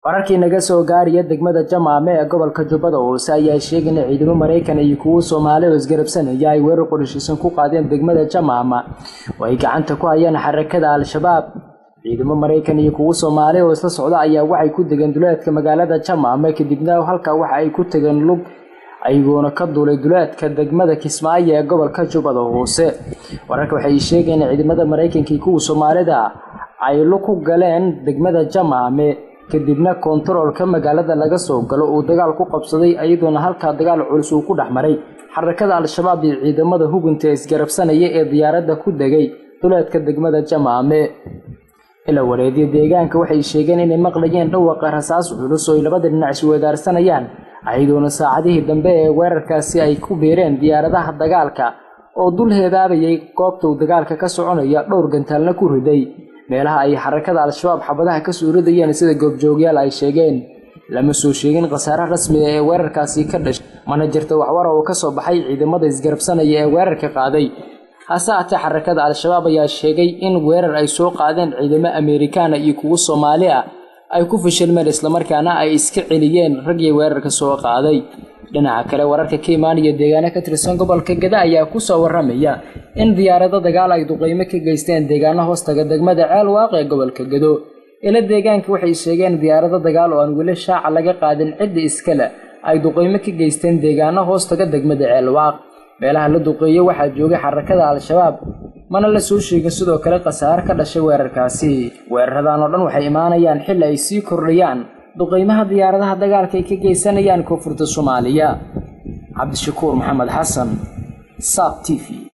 wararkii naga soo gaaraya degmada jamaame ee gobolka jubbada hoose ayaa sheegay in ciidamo maraykan iyo kuwo soomaali oo isgarabsanaya ay weerar qorishiisan ku qaadeen degmada jamaama oo ay gacanta ku hayaan xarakada al-shabaab ciidamo maraykan iyo kuwo soomaali oo isla socda ayaa waxay ku degeen duleedka magaalada jamaame kadibna halkaa waxa ay ku tageen lug ayagoona ka duulay duleedka degmada kismaayo ee gobolka jubbada hoose wararka waxay sheegeen in ciidamada maraykanka iyo kuwa soomaalida ay lug ku galeen degmada jamaame kadibna koontaroolka magaalada laga soo galo uu dagaal ku qabsaday iyadoona halkaa dagaal culus uu ku dhex maray xarakada al-shabaab iyo ciidamada hubinta isgarabsanaya ee diyaaradda ku degay duleedka degmada jamaame ila wareediya deegaanka waxay sheegeen inay maqlayeen dhawaqa rasaas culus oo ay labada dhinac isweedaarsanayaan ayadoona saacadihii dambe ee weerarkaasi ay ku biireen diyaaradaha dagaalka oo dul heebaabayay goobta uu dagaalka ka soconaya dhowr gantaalna ku riday meelaha ay xarakada al-shabaab xabadaha ka soo ridayeen sida goobjoogyaal ay sheegeen lama soo sheegin khasaare rasmiga ee weerarkaasi ka dhashay mana jirta waxwara oo ka soo baxay ciidamada isgarabsanaya ee weerarka qaaday hase haatee xarakada al-shabaab ayaa sheegay in weerar ay soo qaadeen ciidamo ameerikaana iyo kuwo soomaali ah ay ku fashilmeen islamarkaana ay iska celiyeen raggii weerarka soo qaaday dhinaca kale wararka ka imaanaya deegaano ka tirsan gobolka gada ayaa kusoo waramaya in diyaarado dagaal ay duqeymo ka geysteen deegaano hoostaga degmada ceelwaaq ee gobolka gado ila deegaanka waxay sheegeen diyaarado dagaal oo aan weli shaaca laga qaadin cidda iskale ay duqeymo ka geysteen deegaano hoostaga degmada ceelwaaq meelaha la duqeeyo waxaa joogay xarakada al-shabaab mana la soo sheegin sidoo kale khasaare ka dhashay weerarkaasi weeraradan oo dhan waxay imaanayaan xilli ay sii kordhayaan duqeymaha diyaaradaha dagaalka ay ka geysanayaan koonfurta soomaaliya cabdishakuur maxamed xasan saab t v